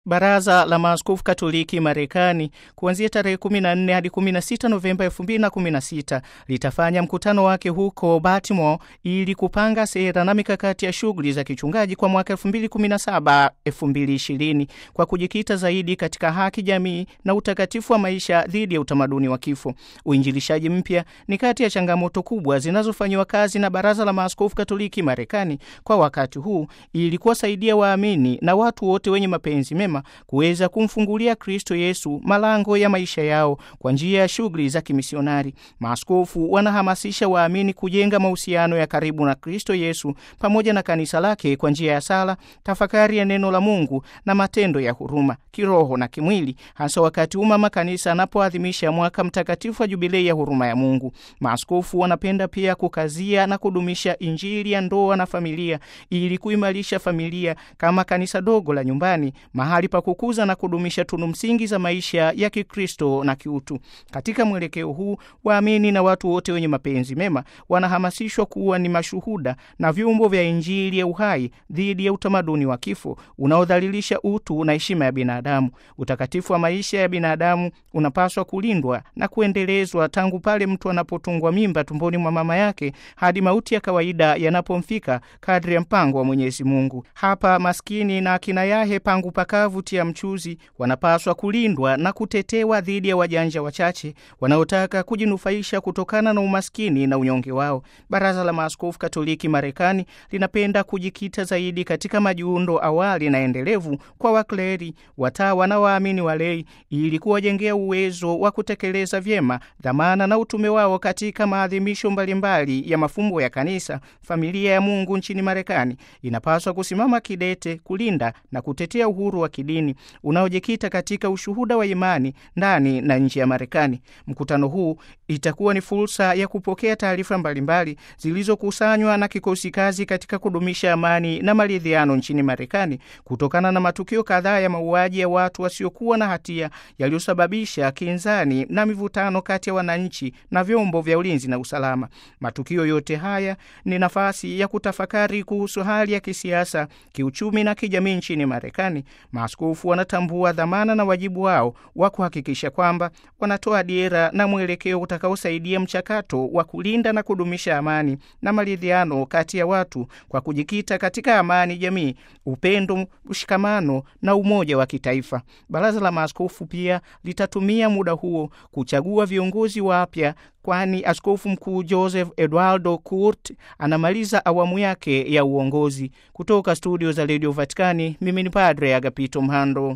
Baraza la Maaskofu Katoliki Marekani kuanzia tarehe 14 hadi 16 Novemba 2016 litafanya mkutano wake huko Baltimore ili kupanga sera na mikakati ya shughuli za kichungaji kwa mwaka 2017 2020 kwa kujikita zaidi katika haki jamii na utakatifu wa maisha dhidi ya utamaduni wa kifo. Uinjilishaji mpya ni kati ya changamoto kubwa zinazofanyiwa kazi na Baraza la Maaskofu Katoliki Marekani kwa wakati huu ili kuwasaidia waamini na watu wote wenye mapenzi mema kuweza kumfungulia Kristo Yesu malango ya maisha yao kwa njia ya shughuli za kimisionari. Maaskofu wanahamasisha waamini kujenga mahusiano ya karibu na Kristo Yesu pamoja na kanisa lake kwa njia ya sala, tafakari ya neno la Mungu na matendo ya huruma kiroho na kimwili, hasa wakati huu mama kanisa anapoadhimisha mwaka mtakatifu wa jubilei ya huruma ya Mungu. Maaskofu wanapenda pia kukazia na kudumisha Injili ya ndoa na familia ili kuimarisha familia kama kanisa dogo la nyumbani, mahali pa kukuza na kudumisha tunu msingi za maisha ya Kikristo na kiutu. Katika mwelekeo huu, waamini na watu wote wenye mapenzi mema wanahamasishwa kuwa ni mashuhuda na vyombo vya Injili ya uhai dhidi ya utamaduni wa kifo unaodhalilisha utu na heshima ya binadamu. Utakatifu wa maisha ya binadamu unapaswa kulindwa na kuendelezwa tangu pale mtu anapotungwa mimba tumboni mwa mama yake hadi mauti ya kawaida yanapomfika kadri ya mpango wa Mwenyezi Mungu. Hapa maskini na akina yahe pangu pakavu tia mchuzi wanapaswa kulindwa na kutetewa dhidi ya wajanja wachache wanaotaka kujinufaisha kutokana na umaskini na unyonge wao. Baraza la Maaskofu Katoliki Marekani linapenda kujikita zaidi katika majiundo awali na endelevu kwa wakleri, watawa na waamini walei ili kuwajengea uwezo wa kutekeleza vyema dhamana na utume wao katika maadhimisho mbalimbali ya mafumbo ya kanisa. Familia ya Mungu nchini Marekani inapaswa kusimama kidete kulinda na kutetea uhuru wa kidini unaojikita katika ushuhuda wa imani ndani na nje ya Marekani. Mkutano huu itakuwa ni fursa ya kupokea taarifa mbalimbali zilizokusanywa na kikosi kazi katika kudumisha amani na maridhiano nchini Marekani kutokana na matukio kadhaa ya mauaji ya watu wasiokuwa na hatia yaliyosababisha kinzani na mivutano kati ya wananchi na vyombo vya ulinzi na usalama. Matukio yote haya ni nafasi ya kutafakari kuhusu hali ya kisiasa, kiuchumi na kijamii nchini Marekani. Maaskofu wanatambua dhamana na wajibu wao wa kuhakikisha kwamba wanatoa dira na mwelekeo utakaosaidia mchakato wa kulinda na kudumisha amani na maridhiano kati ya watu kwa kujikita katika amani jamii, upendo, ushikamano na umoja wa kitaifa. Baraza la Maaskofu pia litatumia muda huo kuchagua viongozi wapya kwani Askofu Mkuu Joseph Eduardo Kurt anamaliza awamu yake ya uongozi. Kutoka studio za redio Vatikani, mimi ni Padre Agapito Mhando.